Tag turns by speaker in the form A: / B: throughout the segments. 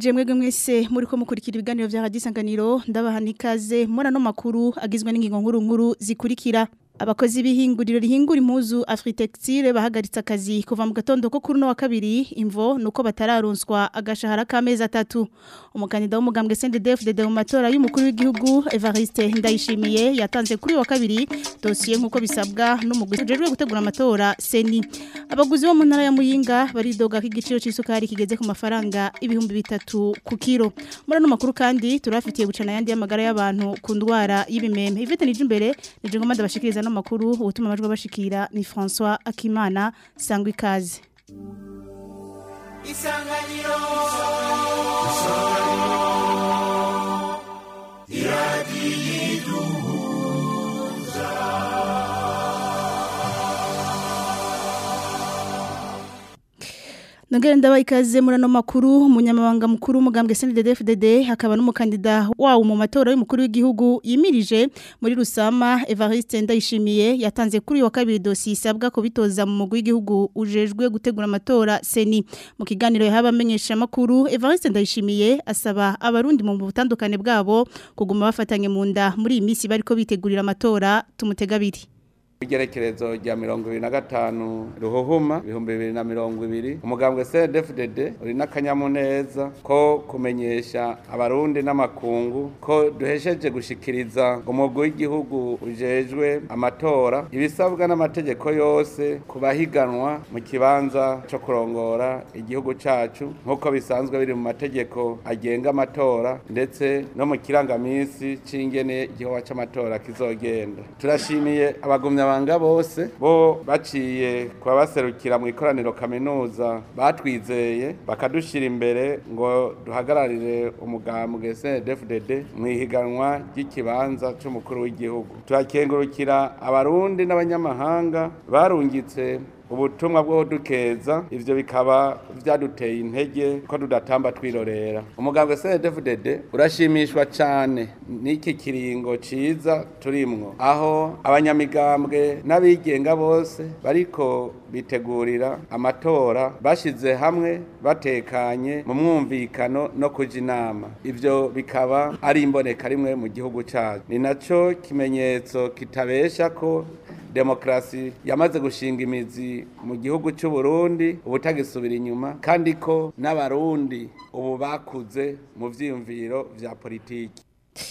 A: ndabaramukije mwebwe mwese muri ko mukurikira ibiganiro vya Radio Isanganiro ndabaha ikaze muri ano makuru agizwe n'ingingo nkuru nkuru zikurikira abakozi b'ihinguriro rihingura impuzu Afritextile bahagaritse akazi kuva mu gatondo ko kuri no wa kabiri imvo nuko batararonswa agashahara k'amezi atatu umukandida w'umugambwe CNDD-FDD mu matora y'umukuru w'igihugu Evariste Ndayishimiye yatanze kuri wa kabiri dossier nkuko bisabwa n'umugwi ujejwe gutegura amatora Seni abaguzi bo mu ntara ya Muyinga baridoga ko igiciro c'isukari kigeze ku mafaranga ibihumbi bitatu ku kiro muri ano makuru kandi turafitiye gucana yandi y'amagara y'abantu ku ndwara y'ibimeme Ivete nije imbere nije ngoma ndabashikiriza no makuru ubutuma amajwi bashikira ni François Akimana sangwa ikaze
B: Isanganiro
A: Nagere ndabaye ikaze muri ano makuru umunyamabanga mukuru w'umugambwe CNDD-FDD hakaba n'umukandida wawo mu matora y'umukuru w'igihugu yimirije muri Rusama Evariste Ndayishimiye yatanze kuri uyu wa kabiri dossier isabwa ko bitoza mu mugwi w'igihugu ujejwe gutegura amatora Seni mu kiganiro yahaba amenyesha makuru Evariste Ndayishimiye asaba abarundi mu butandukane bwabo kuguma bafatanye mu nda muri iyi minsi bariko bitegurira amatora tumutegabiri
C: igerekerezo rya mirongo ibiri na gatanu ruhuhuma ibihumbi bibiri na mirongo ibiri umugambwe cdfdd uri n'akanyamuneza ko kumenyesha abarundi n'amakungu ko duhesheje gushikiriza umugwi w'igihugu ujejwe amatora ibisabwa n'amategeko yose ku bahiganwa mu kibanza co kurongora igihugu cacu nk'uko bisanzwe biri mu mategeko agenga amatora ndetse no mu kirangamisi c'ingene igikorwa c'amatora kizogenda turashimiye abagumya abanga bose bo baciye kubaserukira mu ikoraniro kaminuza batwizeye bakadushira imbere ngo duhagararire umugambwe CNDD-FDD mu ihiganwa ry'ikibanza c'umukuru w'igihugu turakengurukira abarundi n'abanyamahanga barungitse ubutumwa bwo dukeza ivyo bikaba vyaduteye intege ko tudatamba twirorera umugambwe CNDD-FDD urashimishwa cane n'iki kiringo ciza turimwo aho abanyamigambwe n'abigenga bose bariko bitegurira amatora bashize hamwe batekanye mu mwumvikano no kuja inama ivyo bikaba ari imboneka rimwe mu gihugu cacu ni naco kimenyetso kitabesha ko demokrasi yamaze gushinga imizi mu gihugu cy'u Burundi ubutagisubira inyuma kandi ko n'abarundi ubu bakuze mu vyiyumviro vya politiki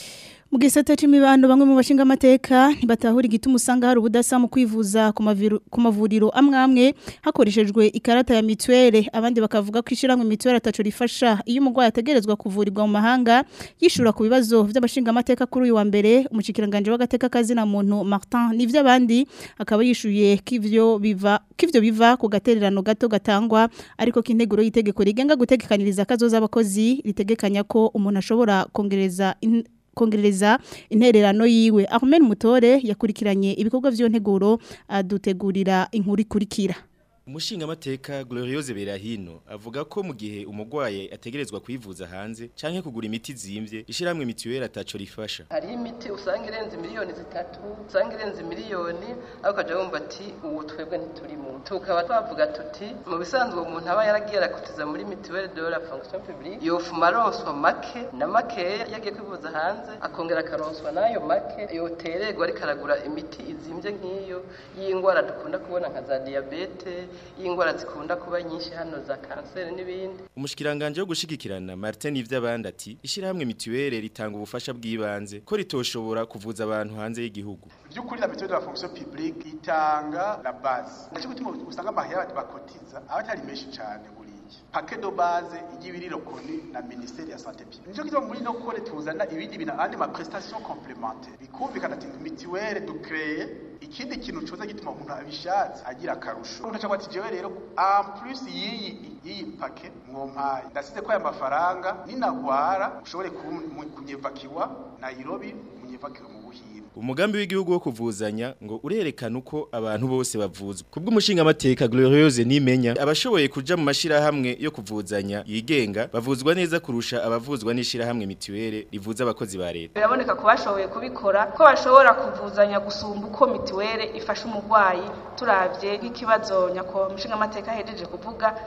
A: mu gisata c'imibano bamwe mu bashinga amateka ntibatahura igituma usanga hari ubudasa mu kwivuza ku mavuriro amwe amwe hakoreshejwe ikarata ya mituwele abandi bakavuga ko ishyirahamwe mituwele ataco rifasha iyo umurwayi ategerezwa kuvurirwa mu mahanga yishura ku bibazo vy'abashinga amateka kuri uyu wa mbere umushikiranganje w'agateka kazina muntu Martin nivyo abandi akaba yishuye k'ivyo biva k'ivyo biva ku gatererano gato gatangwa ariko k'integuro y'itegeko rigenga gutegekaniriza kazoza abakozi ritegekanya ko umuntu ashobora kongereza kongereza intererano yiwe Ahmed Mutore yakurikiranye ibikorwa vyo nteguro adutegurira inkuru ikurikira
D: Umushinga amateka Gloriose Berahino avuga ko mu gihe umugwaye ategerezwa kwivuza hanze canke kugura imiti zimvye ishiramwe mituweli ataco rifasha.
E: Hari imiti usanga irenze miliyoni zitatu, usanga irenze miliyoni ariko kaje wumva ati uwo twebwe ntiturimo. Tukaba twavuga tuti mu bisanzwe umuntu aba yaragiye arakutiza muri mituweli de la fonction publique yofuma aronswa make na make yagiye kwivuza hanze akongera akaronswa nayo make yotererwa ariko aragura imiti izimvye nk'iyo y'ingwara dukunda kubona nka za diabete y'ingwara zikunda kuba nyinshi hano za kanseri n'ibindi
D: umushikiranganje wo gushigikirana Martin ivy'abandi ati ishirahamwe mituwele ritanga ubufasha bw'ibanze ko ritoshobora kuvuza abantu hanze y'igihugu
F: by'ukuri la mituwele de la fonction publique itanga la base naco gutuma usanga amahera bakotiza aba atari menshi cane buriya paquet de base y'ibiri reconnu na ministère ya santé publique nico gituma muri no kore tuzana ibindi bintu andi ma prestation complémentaire bikumvikana ati mituwele ducreye ikindi kintu coza gituma umuntu abishatse agira akarusho umuntu cyangwa ati jewe rero en plus y'iyi y'iyi paquet mwompaye ndasize ko aya mafaranga ninagwara ushobore kunyevakiwa Nairobi munyevakiwe mu buhinde
D: umugambi w'igihugu wo kuvuzanya ngo urerekana uko abantu bose bavuzwa kubw'umushinga amateka Gloriose nimenya abashoboye kuja mu mashirahamwe yo kuvuzanya yigenga bavuzwa neza kurusha abavuzwa n'ishirahamwe mituwele rivuza abakozi ba leta
G: biraboneka ko bashoboye kubikora ko bashobora kuvuzanya gusumba uko mituwele ifasha umurwayi turavye nk'ikibazo nyako mushinga amateka hejeje kuvuga hari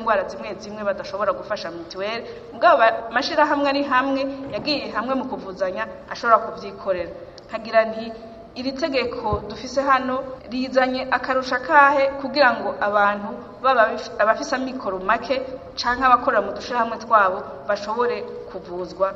G: indwara zimwe zimwe badashobora gufasha mituweli mugabo amashirahamwe ari hamwe yagiye hamwe mu kuvuzanya ashobora kubyikorera nkagira nti iri tegeko dufise hano rizanye akarusha kahe kugira ngo abantu baba abafise amikoro make canke abakorera mu dushirahamwe twabo bashobore kuvuzwa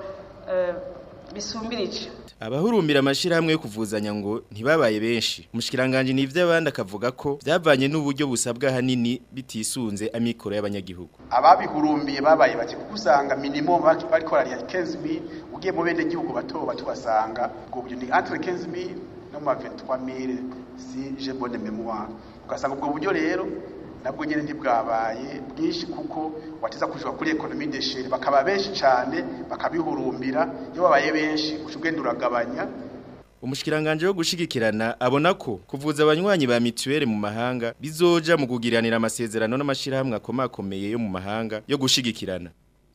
G: bisumbirije
D: abahurumbira amashirahamwe yo kuvuzanya ngo ntibabaye benshi umushikiranganje nivyo abandi akavuga ko byavanye n'uburyo busabwa hanini bitisunze amikoro y'abanyagihugu
F: ababihurumbiye babaye bake kuko usanga minimum bariko barariya 15000 ugiye mu bene gihugu bato bato basanga ubwo buryo ni entre 15000 no mu 23000 si je bonne mémoire ugasanga ubwo buryo rero nabwo nyene ntibwabaye bwinshi kuko wateza kujuka kuri economie de chere bakaba benshi cyane bakabihurumbira iyo babaye benshi ushugenda uragabanya
D: umushikiranganje wo gushigikirana abona ko kuvuza abanywanyi ba mituweli mu mahanga bizoja mu kugiranira amasezerano n'amashirahamwe akomakomeye yo mu mahanga yo gushigikirana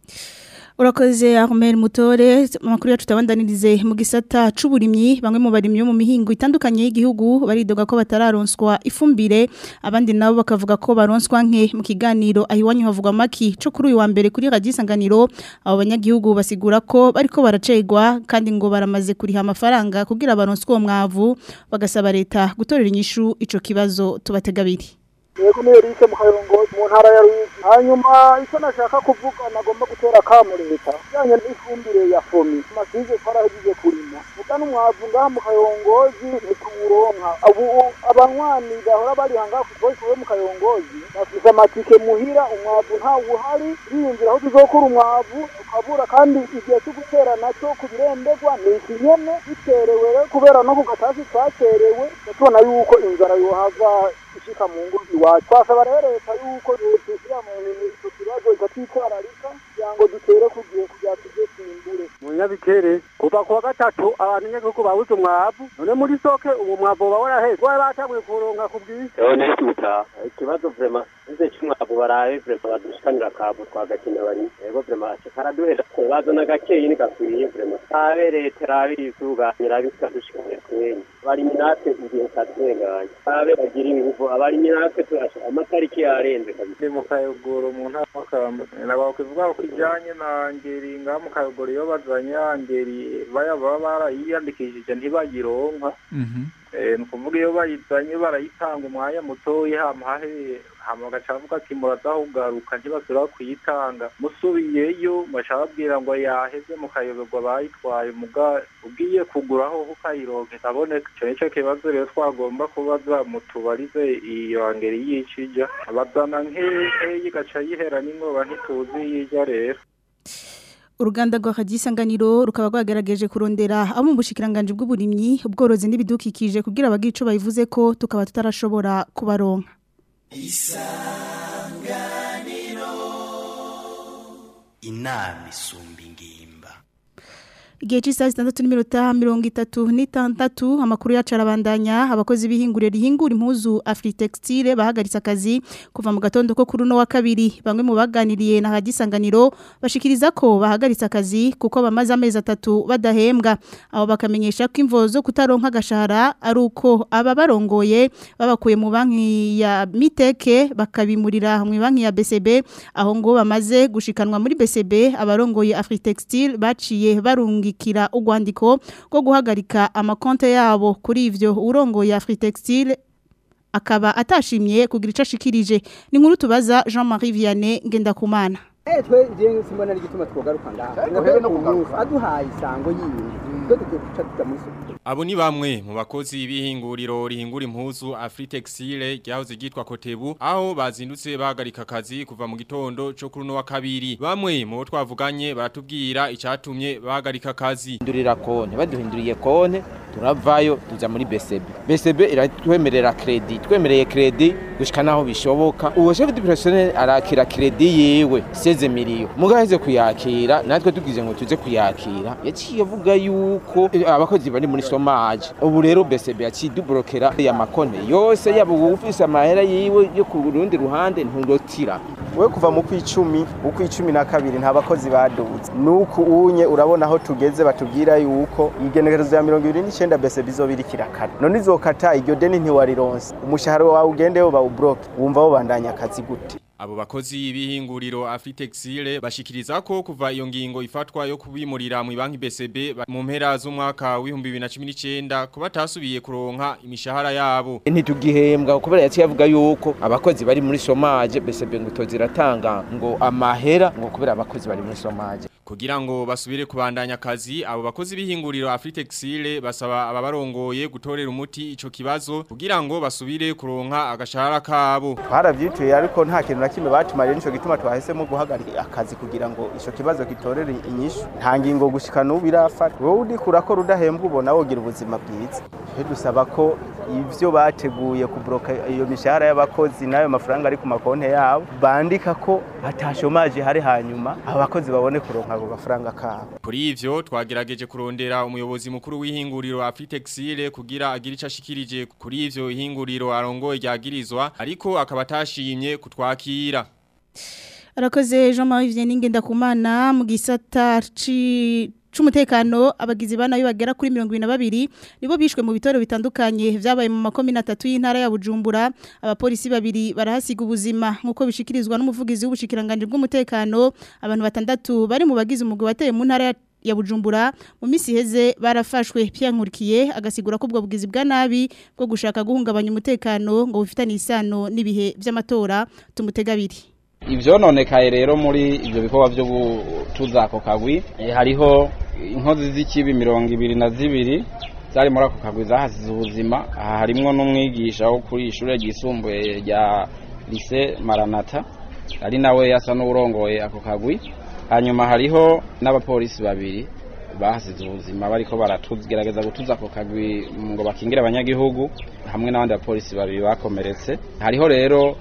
A: Urakoze Armel Mutore amakuru yacu tabandanirize mu gisata c'uburimyi bamwe mu barimyi mu mihingo itandukanye y'igihugu baridoga ko batararonswa ifumbire abandi nabo bakavuga ko baronswa nke mu kiganiro ahiwanyu havugwa maki co kuri uyu wa mbere kuri Radio Isanganiro abo banyagihugu basigura ko bariko baracegwa kandi ngo baramaze kuriha amafaranga kugira baronswe uwo mwavu bagasaba leta gutorera inyishu ico kibazo tubategabiri
B: yego niyo rike mu kayongozi mu ntara ya Ruyigi hanyuma icyo nashaka kuvuga nagomba gutera akamu leta bijyanye n'ifumbire ya fomi amasize twarahejeje kurima muga n'umwavu ngaha mu kayongozi ntituwuronka ubu abanywanyi bahora bariha ngaha ku kibazo kivuye mu kayongozi bafise amatike muhira umwavu ntawo uhari biyumvira aho tuzokura umwavu tukabura kandi igihe cyo gutera nacyo ku birembegwa ni iki nyene biterewe rero kubera no ku gatasi twaterewe tubona yuko inzara yohava ishika mu ngo iwacu twasaba rero leta yuko dushyira mu icyo kibazo ikatwitwararika kugira ngo dutere ku gihe kugira tujye twimbure
H: mu nyabikere kuva ku wa gatatu abantu nyagihugu babuze umwavu none muri soke uwo mwavu uba waraheze wari batanguye kuronka ku bwinshi
I: none tuta ikibazo vrema ize cy'umwavu baraye vrema badushikanira kabu twagakina bari yego vrema karaduhera ko bazana gakeyi ni gakwiye vrema abe leta rabe isuganyira bikadushikanira kwenye bari minate igihe katwenganye abe bagira ibihugu abari minate turasha amatariki yarenze kabisa
J: ni mu kayogoro mu ntara y'amakamba nabwo kuvuga ko ijyanye na ngeri ngaha mu kayogoro iyo bazanye ya ngeri baya baba barayiyandikishije ntibagironka ni ukuvuga iyo bayizanye barayitanga umwanya mutoya hama hahe hama bagaca bavuga ati muradahugaruka ntibasubira kuyitanga musubiyeyo baca babwira ngo yaheze mukayoberwa bayitwaye muga ugiye kuguraho ukayironka itaboneka ico nico kibazo rero twagomba kubaza mutubarize iyo ngeri yicija bazana nkeyi igaca yihera n'ingoba ntituzi yija rero
A: uruganda rwa Isanganiro rukaba rwagerageje kurondera abo mu bushikiranganje bw'uburimyi ubworozi n'ibidukikije kugira abagira ico bayivuze ko tukaba tutarashobora kubaronka
K: isanganiro inama isumba ingimba
A: Igihe cy'isaha zitandatu n'iminota mirongo itatu n'itandatu amakuru yacu arabandanya abakozi b'ihinguriro rihingura impuzu Afritextile bahagaritse akazi kuva mu gatondo ko kuri uno wa kabiri bamwe mu baganiriye na hadisanganiro bashikiriza ko bahagaritse akazi kuko bamaze amezi atatu badahembwa abo bakamenyesha ko imvo zo kutaronka agashahara ari uko aba barongoye babakuye mu banki ya Miteke bakabimurira mu banki ya BCB aho ngo bamaze gushikanwa muri BCB abarongoye Afritextile baciye barungi kira ugwandiko rwo guhagarika amakonte yabo kuri ivyo urongoye Afritextile akaba atashimye kugira ico ashikirije ni nkuru tubaza Jean-Marie Vianney Ngendakumana
L: Eh twe je simbona rigituma twogaruka ngaha ngo hebe no kugaruka aduhaye isango yiwe twe tugiye guca tuja muri
M: Abo ni bamwe mu bakozi b'ihinguriro rihingura impuzu Afritexile ryahoze ryitwa Kotebu aho bazindutse bahagarika akazi kuva mu gitondo cyo kuri no wa kabiri bamwe mu bo twavuganye baratubwira icyatumye bahagarika akazi
N: Ndurira konte baduhinduriye konte turavayo tuza muri BCB BCB iratwemerera credit twemereye credit gushika naho bishoboka uwo chef de personnel arakira credit yewe 16 miliyo mugaheze kuyakira natwe tugize ngo tuze kuyakira yaciye avuga yuko abakozi bari muri chômage ubu rero BCB yaciye dublokera ya makonte yose yabo ufise amahera yiwe yo ku rundi ruhande nturotira
O: we kuva mu kwicumi ukwicumi na kabiri nta bakozi baduze nuko unye urabona aho tugeze batubwira yuko igenekerezo ya 29 BCB izobirikira kare none izokata iryo deni ntiwarironse umushahara wawe ugendeyo bawubloke wumva wo bandanya akazi gute
M: Abo bakozi b'ihinguriro Afritexile bashikiriza ko kuva iyo ngingo ifatwa yo kubimurira mu banki BCB ba- mu mpera z'umwaka w'ibihumbi bibiri na cumi n'icyenda ko batasubiye kuronka imishahara yabo.
N: ntitugihembwa kubera yaciye avuga yuko abakozi bari muri somaje BCB ngo ziratanga ngo amahera ngo kubera abakozi bari muri somaje
M: Kugira ngo basubire kubandanya akazi abo bakozi b'ihinguriro Afritexile basaba ababarongoye gutorera umuti ico kibazo kugira ngo basubire kuronka agashahara kabo.
O: twaravyituye ariko nta kintu na kimwe batumariye nico gituma twahisemo guhagarika akazi kugira ngo ico kibazo kitorere inyishu nta ngingo gushika n'ubu irafata wowe uriko urakora udahembwa ubona wogira ubuzima bwiza twe dusaba ko ivyo bateguye kubroka iyo mishahara y'abakozi n'ayo mafaranga ari ku makonte yabo bandika ko atashomaje hari hanyuma abakozi babone kuronka ako gafaranga kabo
M: Kuri ivyo twagerageje kurondera umuyobozi mukuru w'ihinguriro Afritexile kugira agire ico ashikirije kuri ivyo ihinguriro arongoye ryagirizwa ariko akaba atashimye kutwakira.
A: Arakoze Jean-Marie Vianney Ngendakumana mu gisata ci c'umutekano abagizi bana bagera kuri 22 nibo bishwe mu bitoro bitandukanye vyabaye mu makomine atatu y'intara ya Bujumbura abapolisi babiri barahasiga ubuzima nkuko bishikirizwa n'umuvugizi w'ubushikiranganje bw'umutekano abantu batandatu bari mu bagize umugwi wateye mu ntara ya ya Bujumbura mu misi heze barafashwe pyankurikiye agasigura ko ubwo bugizi bwa nabi bwo gushaka guhungabanya umutekano ngo bufitanye isano n'ibihe vy'amatora tumutegabiri
P: ivyononekaye rero muri ivyo bikorwa vyo gutuza ako kagwi eh, hariho inkozi z'ikibi mirongo ibiri na zibiri zari muri ako kagwi zahasize ubuzima aha harimwo n'umwigisha wo kuri ishure ryisumbuye rya lise maranata ari nawe yasa n'uwurongoye ako kagwi hanyuma hariho n'abapolisi babiri bahasize ubuzima bariko baratugerageza gutuza ako kagwi ngo bakingire abanyagihugu hamwe n'abandi bapolisi babiri bakomeretse hariho rero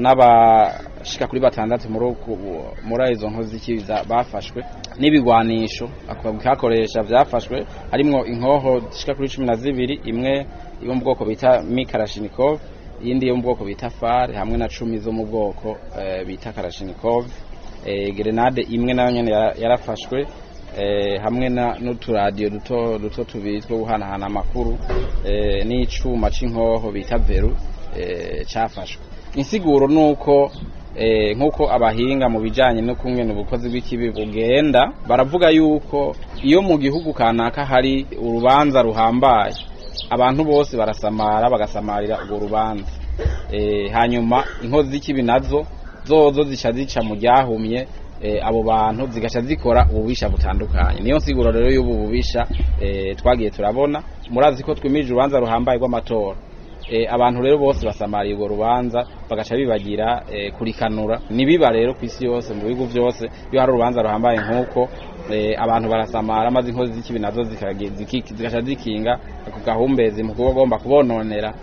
P: n'abashika kuri batandatu muri uku- muri izo nkozi z'ikiza bafashwe n'ibigwanisho ako kakoresha vyafashwe harimwo inkoho zishika kuri cumi na zibiri imwe yo mu bwoko bita mikarashinikov iyindi yo mu bwoko bita far hamwe na cumi zo mu bwoko eh, bita karashinikov eh, grenade imwe nayo nyene yara- yarafashwe eh, hamwe na n'uturadiyo duto duto tubiri two guhanahana amakuru eh, n'icuma c'inkoho bita veru eh, cafashwe insiguro nuko eh, nkuko abahinga mu bijanye no kumwe n'ubukozi bw'ikibi bugenda baravuga yuko iyo mu gihugu kanaka hari urubanza ruhambaye abantu bose barasamara bagasamarira urwo rubanza eh, hanyuma inkozi z'ikibi nazo zozo zica zica mu ryahumye eh, abo bantu zigaca zikora ububisha butandukanye niyo nsiguro rero y'ubu bubisha eh, twagiye turabona murazi ko twimije urubanza ruhambaye rw'amatora eh, abantu rero bose basamariye urwo rubanza bagaca bibagira eh, kurikanura nibiba rero ku isi yose mu bihugu byose iyo hari urubanza ruhambaye nk'uko eh, abantu barasamara maze inkozi z'ikibi nazo zikagi- ziki- zigaca zikinga ako gahumbezi mu kuba agomba kubononera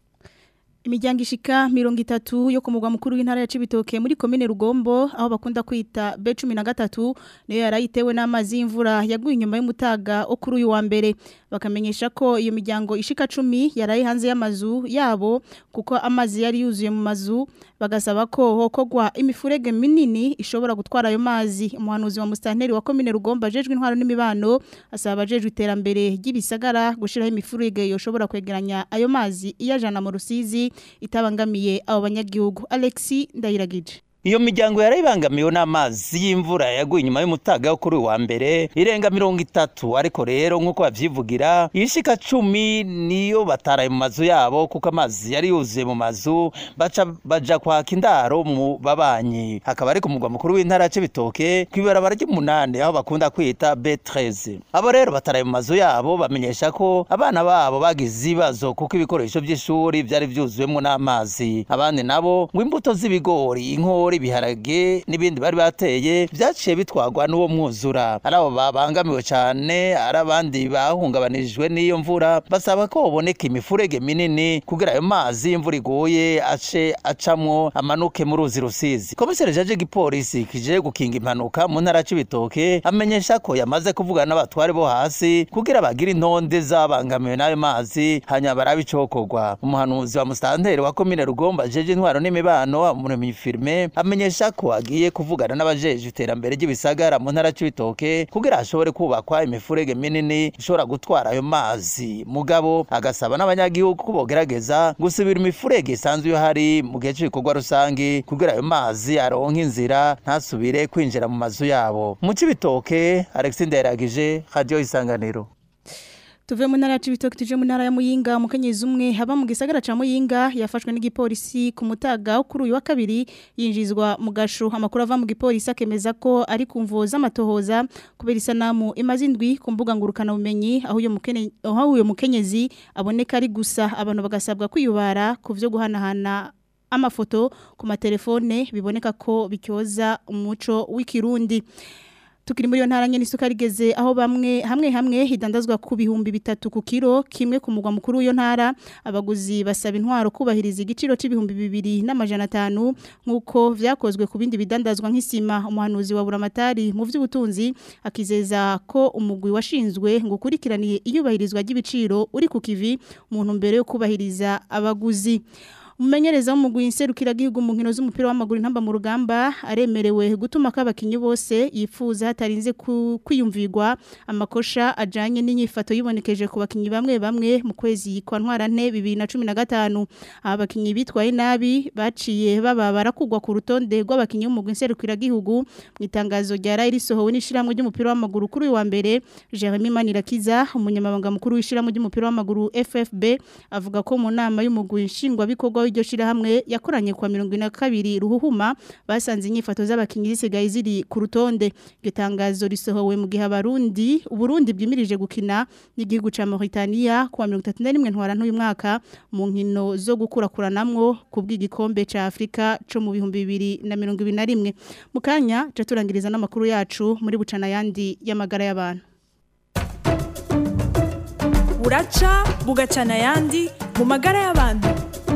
A: Imiryango ishika mirongo itatu yo ku mugwa mukuru w'intara ya Cibitoke muri komine Rugombo aho bakunda kwita B13 niyo yarayitewe n'amazi y'imvura yaguye inyuma y'umutaga wo kuri uyu wa mbere bakamenyesha ko iyo miryango ishika 10 yaraye hanze y'amazu yabo kuko amazi yari yuzuye mu mazu bagasaba ko hokogwa imifurege minini ishobora gutwara ayo mazi umuhanuzi wa mustanteri wa komine Rugombo ajejwe intwaro n'imibano asaba abajejwe iterambere ry'ibisagara gushiraho imifurege yoshobora kwegeranya ayo mazi iyajana mu rusizi itabangamiye abo banyagihugu Alexi Ndayiragije
Q: Iyo miryango yarayibangamiwe n'amazi y'imvura yaguye inyuma y'umutaga wo kuri uyu wa mbere irenga mirongo itatu ariko rero nk'uko bavyivugira ishika cumi niyo bataraye mu mazu yabo kuko amazi yari yuzuye mu mazu baca baja kwaka indaro mu babanyi hakaba ari ku mugwa mukuru w'intara ya Cibitoke kw'ibarabara ry'umunani aho bakunda kwita B13 abo rero bataraye mu mazu yabo bamenyesha ko abana babo bagize ibibazo kuko ibikoresho by'ishuri byari byuzuyemo n'amazi abandi nabo ngo imbuto z'ibigori inkori ibiharage n'ibindi bari bateye byaciye bitwagwa n'uwo mwuzura ari abo babangamiwe cyane ari abandi bahungabanijwe n'iyo mvura basaba ko baboneka imifurege minini kugira ayo mazi y'imvura iguye ace acamwo amanuke mu ruzi rusizi komiseri jaje gipolisi kije gukinga impanuka mu ntara c'ibitoke amenyesha ko yamaze kuvugana n'abatware bo hasi kugira bagire intonde zabangamiwe n'ayo mazi hanyuma barabe icokorwa umuhanuzi wa mustanteri wa komine rugomba jeje intwaro n'imibano umuremyi firme amenyesha ko agiye kuvugana n'abajeje iterambere ry'ibisagara mu ntara c'ibitoke kugira hashobore kubakwa imifurege minini ishobora gutwara ayo mazi mugabo agasaba n'abanyagihugu ko bogerageza gusubira imifurege isanzwe iyo hari mu gihe c'ibikorwa rusangi kugira ayo mazi aronke inzira ntasubire kwinjira mu mazu yabo mu cibitoke Alexis Ndayiragije Radio Isanganiro
A: Tuve mu ntara ya Cibitoke tuje mu ntara ya Muyinga umukenyezi umwe haba mu gisagara ca Muyinga yafashwe n'igipolisi ku mutaga wo kuri uyu wa kabiri yinjizwa mu gasho amakuru ava mu gipolisi akemeza ko ari kumvo z'amatohoza kubera isanamu imaze indwi ku mbuga ngurukana bumenyi aho uyo mukene aho uyo mukenyezi aboneka ari gusa abantu bagasabwa kwiyubara ku vyo guhanahana amafoto ku matelefone biboneka ko bicyoza umuco w'ikirundi tukiri muri yo ntara nyene isuka rigeze aho bamwe hamwe hamwe hidandazwa ku bihumbi bitatu ku kiro kimwe ku mugwa mukuru w'iyo ntara abaguzi basaba intwaro kubahiriza igiciro c'ibihumbi bibiri n'amajana atanu nk'uko vyakozwe ku bindi bidandazwa nk'isima umuhanuzi wa buramatari mu vy'ubutunzi akizeza ko umugwi washinzwe ngo ukurikiraniye iyubahirizwa ry'ibiciro uri ku kivi mu ntumbero yo kubahiriza abaguzi Umumenyereza w'umugwi nserukira gihugu mu nkino z'umupira w'amaguru intamba mu rugamba aremerewe gutuma kabakinyi bose yifuza hatarinze ku- kwiyumvirwa amakosha ajanye n'inyifato yibonekeje ku bakinyi bamwe bamwe mu kwezi kwa ntwarante 2015 aba bakinyi bitwaye nabi baciye baba barakugwa ku rutonde rw'abakinyi b'umugwi nserukira gihugu mu itangazo rya Rairi sohowe n'ishiramwe ry'umupira w'amaguru kuri uyu wa mbere Jeremy Manirakiza umunyamabanga mukuru w'ishiramwe ry'umupira w'amaguru FFB avuga ko mu nama y'umugwi nshingwa bikorwa w'iryo shirahamwe yakoranye kwa 22 ruhuhuma basanze inyifato z'abakinyi zisigaye ziri ku rutonde iryo tangazo risohowe mu gihe abarundi uburundi bwimirije gukina n'igihugu ca Mauritania kwa 31 ntwara ntuyu mwaka mu nkino zo gukurakuranamwo ku bw'igikombe ca Afrika co mu bihumbi 2021 mu kanya ca turangiriza n'amakuru yacu muri bucana yandi y'amagara y'abantu
R: buraca bugacana ayandi mu magara y'abantu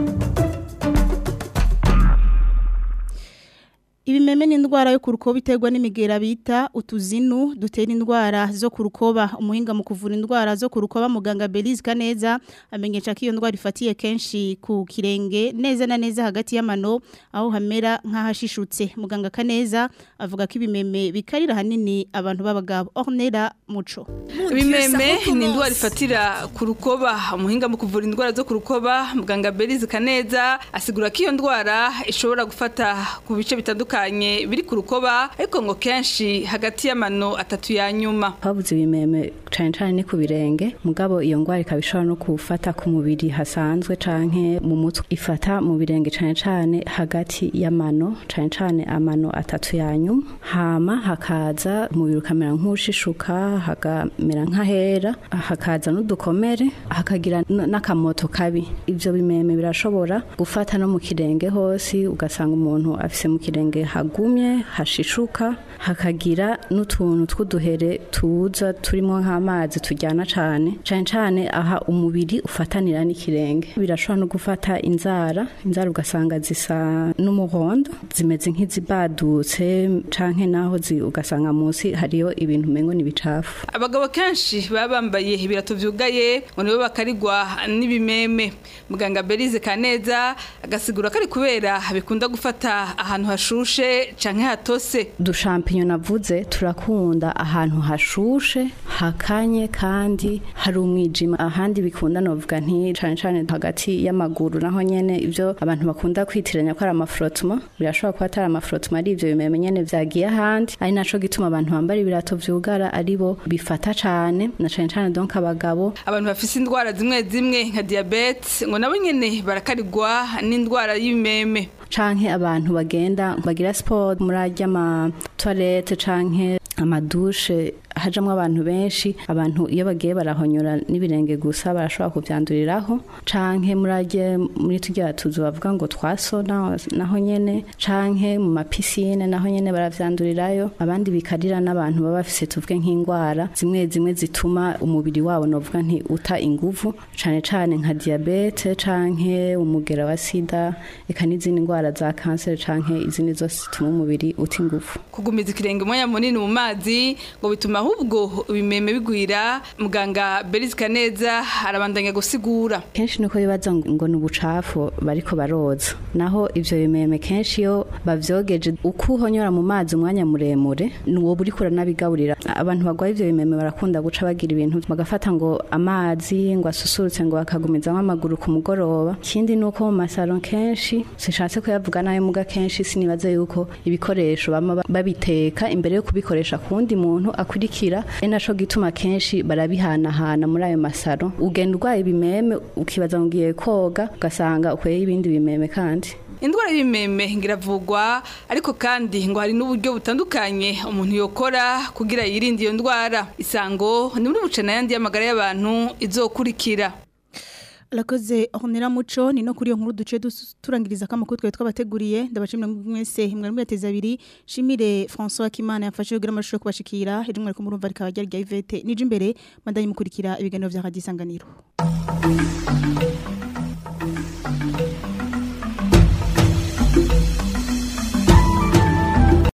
A: Ibimeme ni indwara yo kurukoba iterwa n'imigera bita utuzinu dutera indwara zo kurukoba umuhinga mu kuvura indwara zo kurukoba muganga Belize Kaneza amenyesha ko iyo ndwara ifatiye kenshi ku kirenge neza na neza hagati y'amano aho hamera nk'ahashishutse muganga Kaneza avuga ko ibimeme bikarira hanini abantu b'abagabo Ornera Muco
S: Ibimeme ni indwara ifatira ku rukoba umuhinga mu kuvura indwara zo ku rukoba muganga Belize Kaneza asigura ko iyo ndwara ishobora gufata ku bice bitandukanye biri ku rukoba ariko ngo kenshi hagati y'amano atatu ya nyuma
T: habuze ibimeme cyane cyane ni ku birenge mugabo iyo ndwara ikaba ishobora no gufata ku mubiri hasanzwe canke mu mutwe ifata mu birenge cyane cyane hagati y'amano cyane cyane amano atatu ya nyuma hama hakaza umubiri ukamera nk'ushishuka hakamera nk'ahera hakaza n'udukomere hakagira n- n'akamoto kabi ibyo bimeme birashobora gufata no mu kirenge hose ugasanga umuntu afise mu kirenge hagumye hashishuka hakagira n'utuntu tw'uduhere tuza turimo nk'amazi tujyana cyane cyane cyane aha umubiri ufatanira n'ikirenge birashobora no gufata inzara inzara ugasanga zisa n'umuhondo zimeze nk'izibadutse canke naho zi- ugasanga munsi hariyo ibintu umengo ni bicafu
S: abagabo kenshi baba bambaye ibirato vyugaye ngo nibo bakarigwa n'ibimeme muganga Belize Kaneza agasigura ko ari kubera bikunda gufata ahantu hashushe canke hatose
T: dushampinyo navuze turakunda ahantu hashushe hakanye kandi hari umwijima ahandi bikunda novuga nti cane cane hagati y'amaguru naho nyene ivyo abantu bakunda kwitiranya ko ari amafrotuma birashobora kuba atari amafrotuma ari ivyo bimeme nyene vyagiye ahandi ari naco gituma abantu bambara ibirato vyugara aribo bifata cane na cane cane donc abagabo
S: abantu bafise indwara zimwe zimwe nka diabete ngo nabo nyene barakarigwa n'indwara y'ibimeme
T: canke abantu bagenda bagira sport muri arya ma toilette canke amadushe hajamwo abantu benshi abantu iyo bagiye barahonyora n'ibirenge gusa barashobora kuvyanduriraho canke muri arye muri turya tuzu bavuga ngo twasona naho nyene canke mu mapisine naho nyene baravyandurirayo abandi bikarira n'abantu baba bafise tuvuge nk'indwara zimwe zimwe zituma umubiri wabo novuga nti uta inguvu cane cane nka diabete canke umugera wa sida eka n'izindi ndwara za kanseri canke izindi zose zituma umubiri uta inguvu
S: kugumiza ikirenge umwanya munini mu mazi ngo bituma ahubwo ibimeme bigwira muganga Belize Kaneza arabandanya gusigura
T: kenshi nuko bibaza ngo ni ubucafu bariko baroza naho ivyo bimeme kenshi iyo bavyogeje uko uhonyora mu mazi umwanya muremure nuwo buriko uranabigaburira abantu bagwaye ivyo bimeme barakunda guca bagira ibintu bagafata ngo amazi ngo asusurutse ngo bakagumizamwo amaguru ku mugoroba ikindi nuko mu masaro kenshi sishatse kuyavuga nayo muga kenshi sinibaza yuko ibikoresho bama babiteka imbere yo kubikoresha ku wundi muntu akurikira ari naco gituma kenshi barabihanahana muri ayo masaro ugenda urwaye ibimeme ukibaza ngo ugiye koga ugasanga ukweye ibindi bimeme kandi
S: indwara y'ibimeme ngiravugwa ariko kandi ngo hari n'uburyo butandukanye umuntu yokora kugira yirinde iyo ndwara isango ni muri bucana yandi y'amagara y'abantu izokurikira
A: Lakoze honera muco ni no kuri iyo nkuru duce turangiriza kamakuru twe twabateguriye ndabashimira mwese mwari mwateza abiri shimire François Kimana yafashe kugira amashusho kubashikira iri mwari kumurumva rikaba ryari rya Ivete nije imbere mandanye mukurikira ibiganiro vya Radio Sanganiro